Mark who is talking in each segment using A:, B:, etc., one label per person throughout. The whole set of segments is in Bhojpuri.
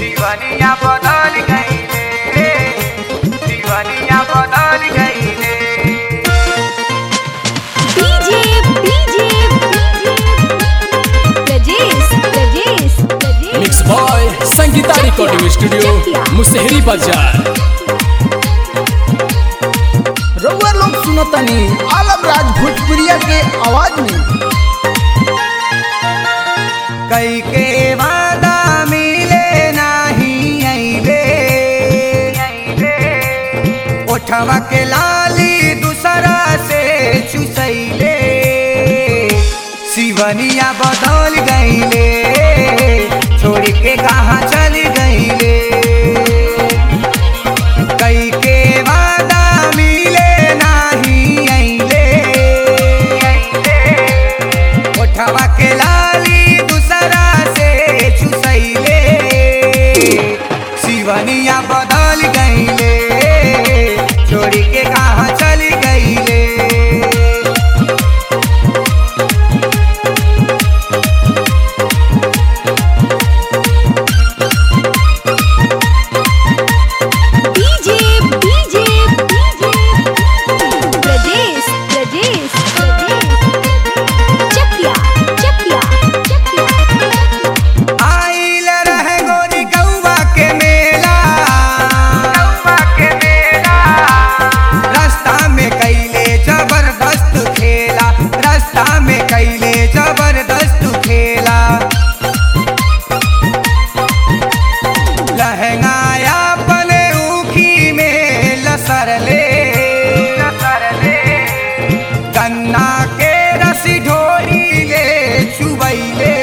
A: दीवानिया बदल गईले दीवानिया बदल गईले
B: DJ DJ Prajesh Prajesh Prajesh
C: mix by Sangeeta recording studio Musahari बाजार
D: रउआ लोग सुनतनी आलम राज भोजपुरिया के आवाज में
A: कई के वादा मिले नाही अइले ओठवा के लाली दूसरा से चुसैले सिवनिया बदल गईले छोड़ के कहाँ चल गईले कई के वादा मिले नाही अइले ओठवा के लाली दूसरा से चुसैले सिवनिया बदल गईले छोड़ के कहाँ चल गईले
B: डीजे डीजे प्रजेश प्रजेश चकिया चकिया चकिया
A: आइल रहे गोरी गौवा के मेला गौवा के मेला रास्ता में कैले जबरदस्त खेला रास्ता में कैले जबरदस्त खेला लहंगाया पने ऊखी में लसरले लसरले गन्ना के रसी ढोरी ले चुबैले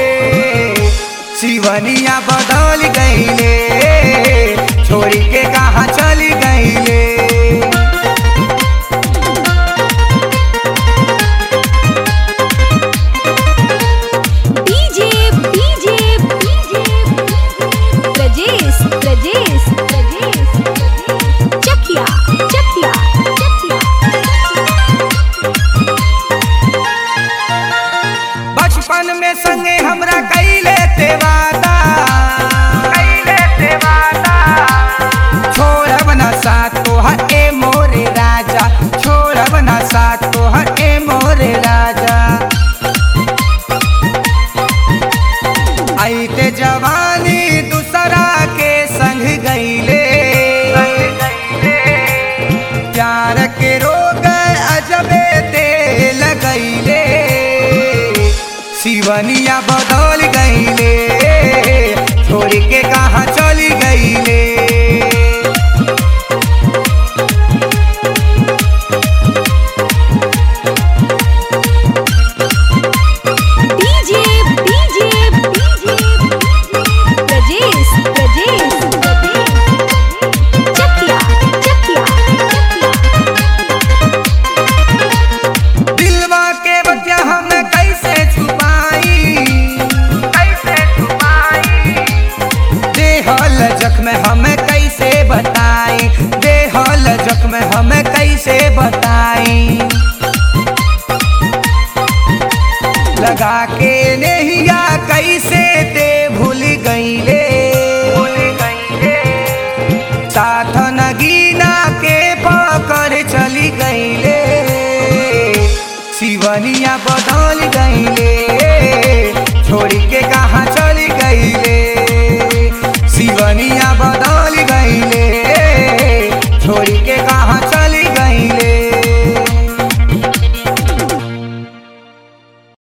A: सिवनिया बदल गईले छोड़ी के कहाँ चली गईले
B: डीजे डीजे प्रजेश प्रजेश प्रजेश चकिया चकिया चकिया
A: बचपन में संगे हमरा कैले ते वादा कैले ते वादा छोड़ब ना साथ तोहर ए मोरे राजा छोड़ब ना साथ तोहर ए मोरे राजा आईते जवानी दूसरा के संग गईले प्यार के रोग अजबे ते लगैले सिवनिया बदल गईले छोड़ के कहाँ चली गईले
B: डीजे डीजे प्रजेश प्रजेश चकिया चकिया
A: दिलवा के बतिया हम कैसे छुपाई कैसे छुपाई देहल जख्म हम कैसे बताई देहल जख्म हम कैसे बताई लगा के नहिया कैसे ते